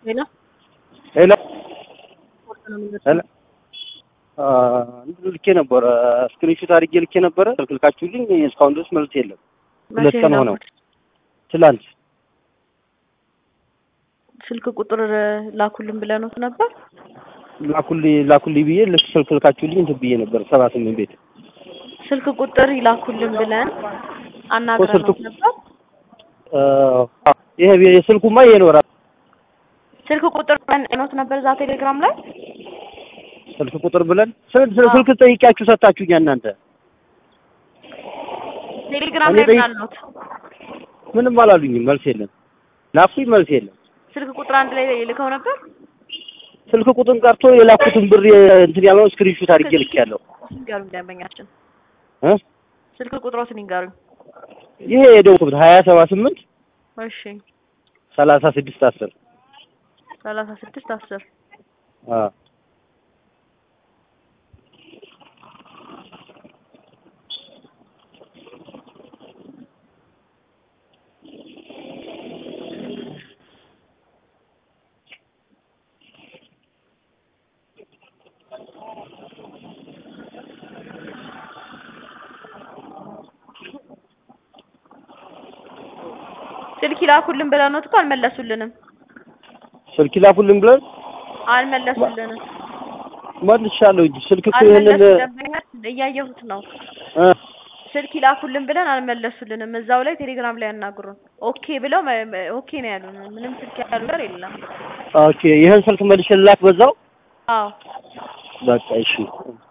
ሄሎ ሄሎ ስፖርት ነው የሚመስለው። ሄሎ እንትን ልኬ ነበረ ስክሪንሾት አድርጌ ልኬ ነበረ ስልካችሁልኝ እስካሁን ድረስ መልስ የለም። ሁለት መቼ ቀን ነው ሆነው ትላንት ስልክ ቁጥር ላኩልን ብለኖት ነበር። ላኩልኝ ላኩልኝ ብዬ ልክ ስልክ ልካችሁልኝ እንትን ብዬ ነበር ሰባ ስምንት ቤት ስልክ ቁጥር ይላኩልን ብለን አናግረኖት ስልክ- ነበር። አ፣ ይሄ የስልኩማ ይሄ ነው ራሱ ስልክ ቁጥር ኖት ነበር እዛ ቴሌግራም ላይ ስልክ ቁጥር ብለን ስል- ስል- አዎ። ስልክ ጠይቂያችሁ ሰጣችሁኛ እናንተ ቴሌግራም እኔ ላይ ጠይቅ- ምናልኖት ምንም አላሉኝም። መልስ የለም። ላኩኝ መልስ የለም። ስልክ ቁጥር አንድ ላይ ልከው ነበር። ስልክ ቁጥር ቀርቶ የላኩትን ብር እንትን ያለውን ስክሪንሾት አድርጌ ልኬያለሁ ይንገሩኝ ደንበኛችን እ ስልክ ቁጥሮትን ይንገሩኝ። ይሄ የደወልኩት ሀያ ሰባ ስምንት እሺ ሰላሳ ስድስት አስር ሰላሳ ስድስት አስር አ ስልክ ይላኩልን ብለኖት እኮ አልመለሱልንም ስልክ ላኩልን ብለን አልመለሱልንም መልሻለሁ እንጂ ስልክ እኮ ይሄንን አልመለሱ ደንበኛችን እያየሁት ነው እ ስልክ ይላኩልን ብለን አልመለሱልንም እዛው ላይ ቴሌግራም ላይ ያናግሩን ኦኬ ብለው መ- መ- ኦኬ ነው ያሉን ምንም ስልክ ያሉ ነገር የለም ኦኬ ይሄን ስልክ መልሼ ልላክ በዛው አዎ በቃ እሺ